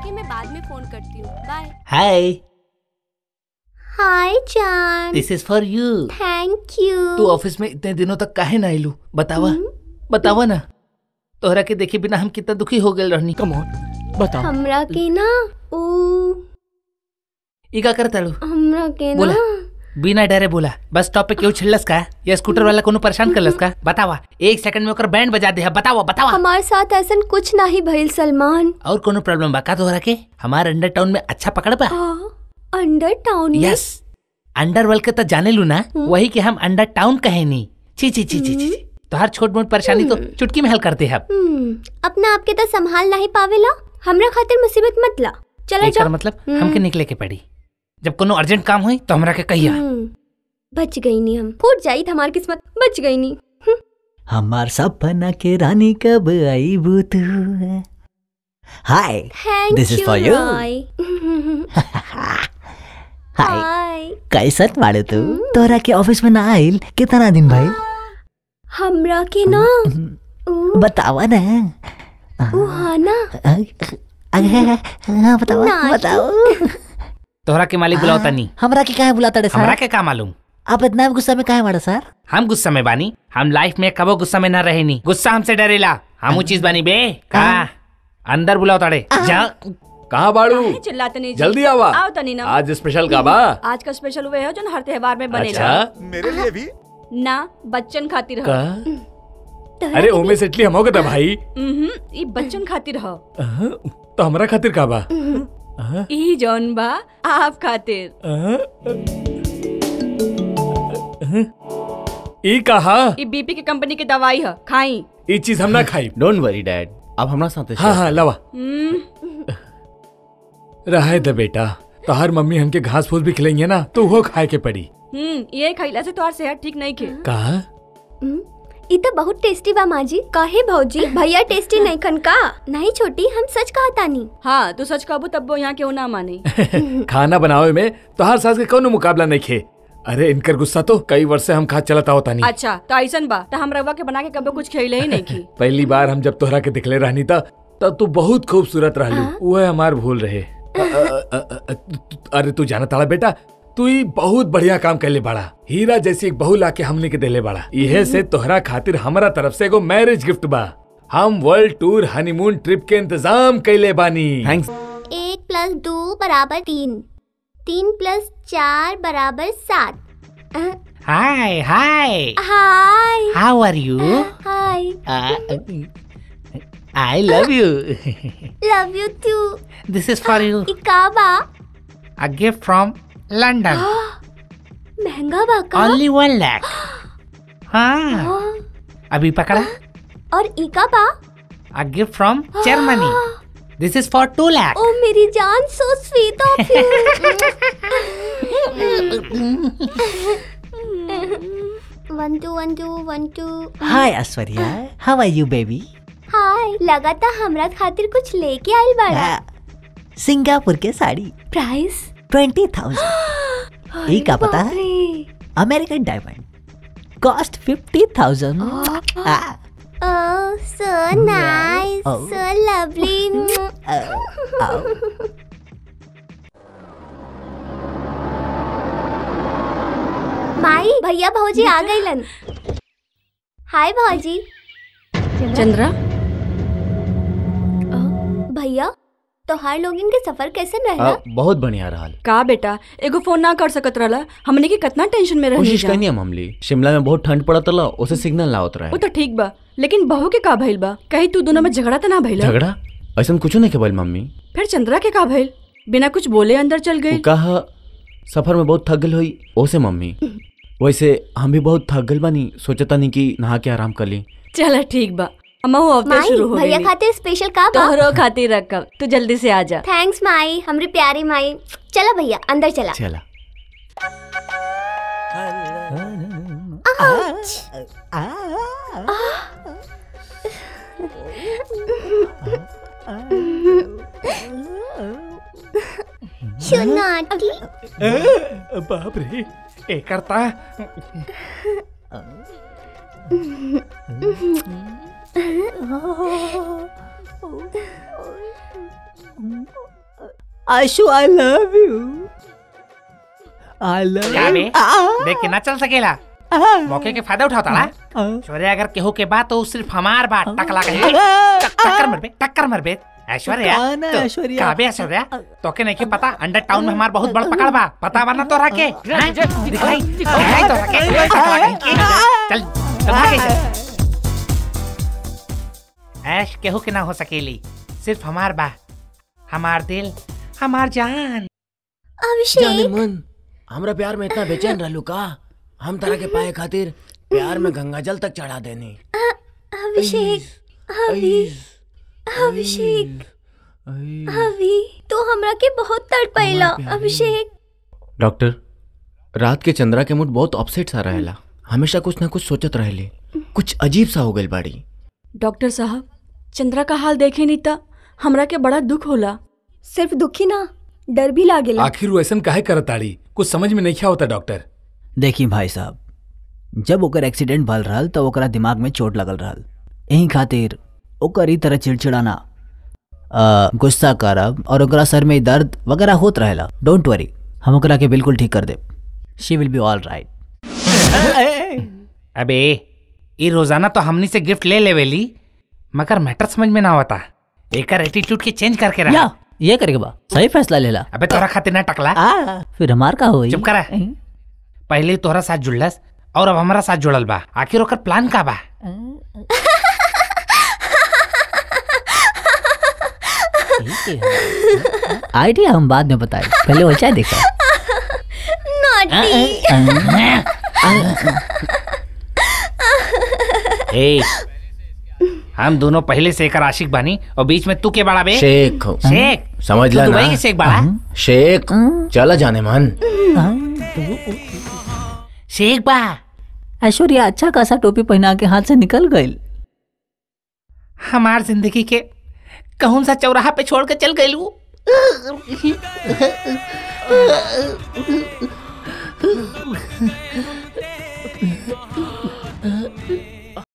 ओके मैं बाद में फोन करती हूँ बाय हाय हाय जान this is for you thank you तू ऑफिस में इतने दिनों तक काहे ना आइलू बतावा बतावा ना तोहरा के देखे बिना हम कितना दुखी हो गए रहनी कम ऑन बताओ हमरा के ना ओ ई का करता लो हमरा के बोला ना बिना डरे बोला बस स्टॉप पे क्यों छिड़लस का या स्कूटर वाला कोनो परेशान करलस का बतावा एक सेकंड में ओकर बैंड बजा दे बतावा बतावा हमारे साथ ऐसा कुछ नहीं भइल सलमान और कोनो प्रॉब्लम बा का तोहरा के हमार अंडर टाउन में अच्छा पकड़ बा अंडर टाउन में यस अंडर वर्ल्ड के तो जाने लू ना वही के हम अंडर टाउन कहे नी छी छी छी छी छी तोहर छोट मोट परेशानी तो चुटकी में हल करते हैं अब हम्म, अपना आपके तो संभाल नहीं पावेला हमरा खातिर मुसीबत मत ला चला एकर जा मतलब हमके निकले के पड़ी जब कोनो अर्जेंट काम हुई तो हमरा के कहिया हम्म, बच गई नहीं हम फूट जाई हमारी किस्मत बच गई नहीं हमार सपना के रानी कब आई तू hi thank This is you for you. Roy hi hi कैसन बाड़े तू तोरा के ऑफिस में ना आइल कितना दिन भाई हमरा के ना ऊ, बतावा ना ऊ हाँ ना अरे हाँ बताओ नाच। बताओ तोहरा के मालिक बुलाओ तनी हमरा के काहे बुलाता रे हमरा सर के का मालूम आप इतना गुस्सा में काहे बाड़ा सर हम गुस्सा में बानी हम लाइफ में कबो गुस्सा में ना रहे नी गुस्सा हमसे डरेला हम ऊ चीज बानी बे का अंदर बुलाओ ताड़े जा कहाँ बाड़ू चिल्लाते नहीं जी। जल्दी आवा आओ तनी ना आज स्पेशल का बा आज का स्पेशल हुए है जो हर त्योहार में बनेगा अच्छा मेरे लिए भी ना बच्चन खातिर का ह अरे ओमे से इटली हम हो गए भाई उम्हूं, ई बच्चन खातिर ह अहं, तो हमरा खातिर का बा अहं, ई जौन बा आप खातिर अहं, अहं। ई कहा ई बीपी की कंपनी की दवाई है खाई ई चीज हम ना खाई डोंट वरी डैड अब हमरा साथे हाँ हाँ लवा हम्म, रहे दे बेटा तो हर मम्मी हमके घास फूस भी खिलाएंगे ना तो वो खाए के पड़ी हम्म, ये खैला से तोहार सेहत ठीक नहीं खे कहा हम्म, ई तो बहुत टेस्टी बा माँ जी काहे भौजी भैया टेस्टी नहीं खन का नहीं छोटी हम सच कहा तानी हाँ तू सच कहबू तब वो यहाँ क्यों ना माने खाना बनावे में तो हर सास के कोनो मुकाबला नहीं खे अरे इनकर गुस्सा तो कई वर्ष से हम खा चलता होता नहीं अच्छा तो ऐसन बा तो हम रवा के बना के कभी कुछ खेले ही नहीं की पहली बार हम जब तोहरा के दिखले रहनी था तब तू बहुत खूबसूरत रहलू वो हमार भूल रहे अ, अ, अ, अ, अ, तु- अरे तू जाना ताड़ा बेटा तू ही बहुत बढ़िया काम कैले बाड़ा हीरा जैसी एक बहू लाके हमने के देले बाड़ा इहे से तोहरा खातिर हमारा तरफ से एगो मैरिज गिफ्ट बा हम वर्ल्ड टूर हनीमून ट्रिप के इंतजाम कैले बानी थैंक्स एक प्लस दो बराबर तीन तीन प्लस चार बराबर सात hi hi hi how are you hi I love you love you too this is for you इकाबा अ गिफ्ट फ्रॉम लंदन महंगा बा का ओनली वन लाख हाँ हाँ, अभी पकड़ा और इकाबा a gift from Germany this is for two lakh ओ मेरी जान so sweet of you one two one two one two hi Aishwarya how are you baby hi लगाता हमरा खातिर कुछ लेके आइल बाड़ा सिंगापुर के साड़ी प्राइस ट्वेंटी थाउजेंड ये का पता है American diamond cost fifty thousand Oh, so nice, Oh. so lovely. माई भैया भौजी आ गईलन हाय भौजी चंद्रा भैया तोहार लोगिन के सफर कैसे रहला अ, बहुत बढ़िया रहल का बेटा एगो फोन ना कर सकत रहला हमने के कितना टेंशन में रहनी कोशिश जा करनी हम हमली शिमला में बहुत ठंड पड़त रहा उसे सिग्नल लावत रहे वो तो ठीक बा लेकिन बहू के का भइल बा कहीं तू दोनों में झगड़ा तो ना भइल झगड़ा ऐसा कुछ नहीं के बोल मम्मी फिर चंद्रा के का भइल बिना कुछ बोले अंदर चल वो गई कहा सफर में बहुत थक गल हुई ओसे मम्मी वैसे हम भी बहुत थक गल बानी सोचता नहीं कि नहा के आराम कर ली चल ठीक बा अम्मा वो अवतर माई शुरू हो भैया गई खातिर स्पेशल का बा तोहरो खातिर रखब तू जल्दी से आ जा थैंक्स माई हमरी प्यारी माई चला भैया अंदर चला चला शुनाटी बाप रे ए करता Ashu I love you I love क्या बे देख के ना चल सकेला मौके के फायदा उठाता ना ऐश्वर्या अगर केहू के बात तो सिर्फ हमार बात टकला कहे टक- टक्कर मरबे टक्कर मरबे ऐश्वर्या कौन है तो- ऐश्वर्या? का बे ऐश्वर्या तोके नहीं के पता अंडर टाउन में हमार बहुत बड़ पकड़ बा पता बा ना तोरा के हैं? दिखाई दिखाई तोरा के टकला कहीं के। चल चल भागे चल ऐश केहू के ना हो सकेली सिर्फ हमार बा हमार दिल हमार जान अभिषेक मन हमरा प्यार में इतना बेचैन रहलू का हम तरह के पाए खातिर प्यार में गंगा जल तक चढ़ा देनी अभिषेक अभी अभिषेक अभी तू हमरा के बहुत तड़पैला अभिषेक डॉक्टर रात के चंद्रा के मूड बहुत अपसेट सा रहेला हमेशा कुछ ना कुछ सोचत रहेले कुछ अजीब सा हो गई बाड़ी डॉक्टर साहब चंद्रा का हाल देखे नहीं था हमरा के बड़ा दुख होला सिर्फ दुखी ना डर भी लागेला आखिर वो ऐसा काहे करत ताड़ी कुछ समझ में नहीं क्या होता डॉक्टर देखी भाई साहब जब ओकर एक्सीडेंट भल रहल तो ओकरा दिमाग में चोट लगल रहल यही खातिर ओकर ई तरह चिड़चिड़ाना अ, गुस्सा करब और ओकरा सर में दर्द वगैरह होत रहेला डोंट वरी हम ओकरा के बिल्कुल ठीक कर देब she will be all right अबे ये रोजाना तो हमनी से गिफ्ट ले लेवेली मगर मैटर समझ में ना होता एकर एटीट्यूड के चेंज करके रहा या ये करेगा बा सही फैसला लेला अबे तोरा खातिर ना टकला आ, फिर हमार का होई चुप करा पहले तोहरा साथ जुड़लस और अब हमारा साथ जुड़ल बा आखिर ओकर प्लान का बा आइडिया हम बाद में बताए पहले वो चाय देखा नॉटी ए हम दोनों पहले से एकर आशिक बानी और बीच में तू के बड़ा बे शेख हो। शेख समझ ला तू दुबई ना के शेख बड़ा शेख चला जाने मन शेख बा ऐश्वर्या अच्छा खासा टोपी पहना के हाथ से निकल गई हमार जिंदगी के कौन सा चौराहा पे छोड़ के चल गई